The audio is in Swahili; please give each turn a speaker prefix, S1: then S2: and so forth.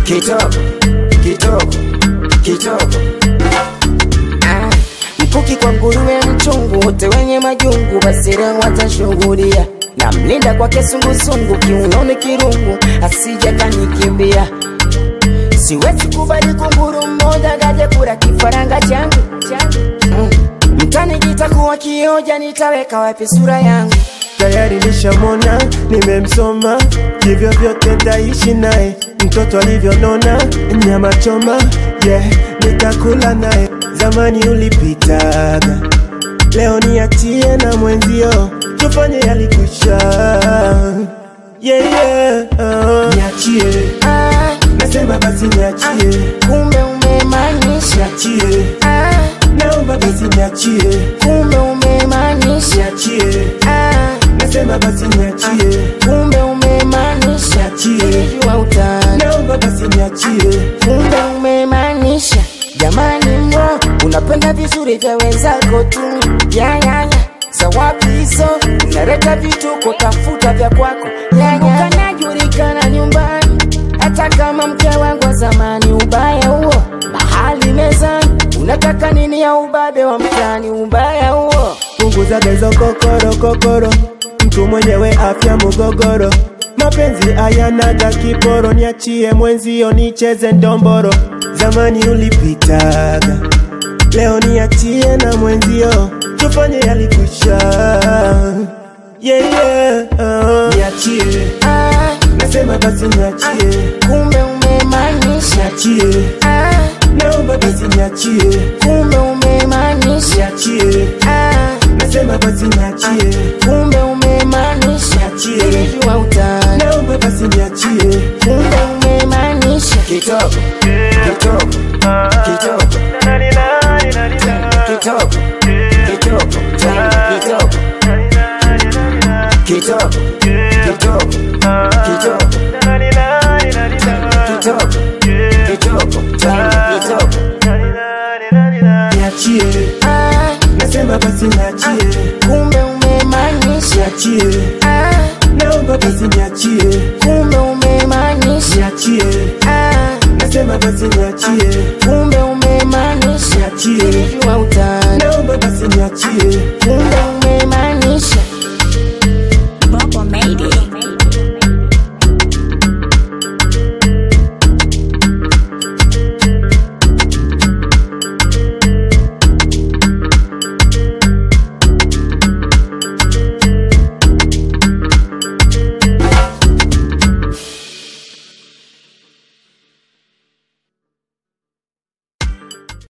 S1: kitoko kitoko kitoko Ah, mkuki kwa nguruwe mchungu wote wenye majungu basira watashuhudia na mlinda kwake sungusungu kiunoni kirungu asija kanikimbia siwezi kubali kunguru mmoja gaje kura kifaranga changu Mm. mtani kitakuwa kioja nitaweka wapi sura yangu
S2: tayari nishamona, nimemsoma, hivyo vyote taishi naye. Mtoto alivyonona, nyama choma, yeah, nitakula naye. Zamani ulipitaga, leo niachie na mwenzio, tufanye yalikwisha. Yeah, yeah, uh. Niachie,
S1: ah,
S2: nasema basi niachie,
S1: kumbe umemaanisha
S2: niachie,
S1: ah,
S2: naomba basi niachie,
S1: kumbe umemaanisha
S2: niachie,
S1: ah,
S2: nasema basi niachie,
S1: kumbe umemaanisha
S2: niachie.
S1: nilijua utani
S2: naomba basi niachie
S1: kumbe umemaanisha jamani mro unapenda vizuri vya wenzako tu yayaya za wapi hizo unaleta vituko tafuta vya kwako yayanajulikana nyumbani hata kama mke wangu wa zamani ubaya huo mahali mezani unataka nini ya ubabe wa mtani ubaya huo
S2: punguza bezo kokoro kokoro mtu mwenyewe afya mugogoro mapenzi ayanaga kiporo niachie mwenzio nicheze ndomboro zamani ulipitaga leo niachie na mwenzio tufanye yalikwisha yeah, yeah, uh. niachie
S1: ah,
S2: nasema basi niachie
S1: kumbe umemaanisha
S2: niachie
S1: ah,
S2: naomba basi niachie
S1: kumbe umemaanisha
S2: niachie
S1: ah,
S2: nasema basi niachie
S1: kumbe umemaanisha
S2: Niachie.
S1: nilijua utani
S2: naomba basi niachie
S1: kumbe umemaanisha kitoko kitoko kitoko kitoko kitoko Tena kitoko kitoko kitoko kitoko kitoko kitoko Tena kitoko
S2: niachie
S1: ah,
S2: nasema basi niachie
S1: kumbe umemaanisha
S2: niachie
S1: ah,
S2: naomba basi niachie
S1: kumbe umemaanisha
S2: niachie
S1: ah,
S2: nasema basi niachie
S1: kumbe umemaanisha
S2: niachie
S1: nilijua utani
S2: naomba basi niachie
S1: kumbe umemaanisha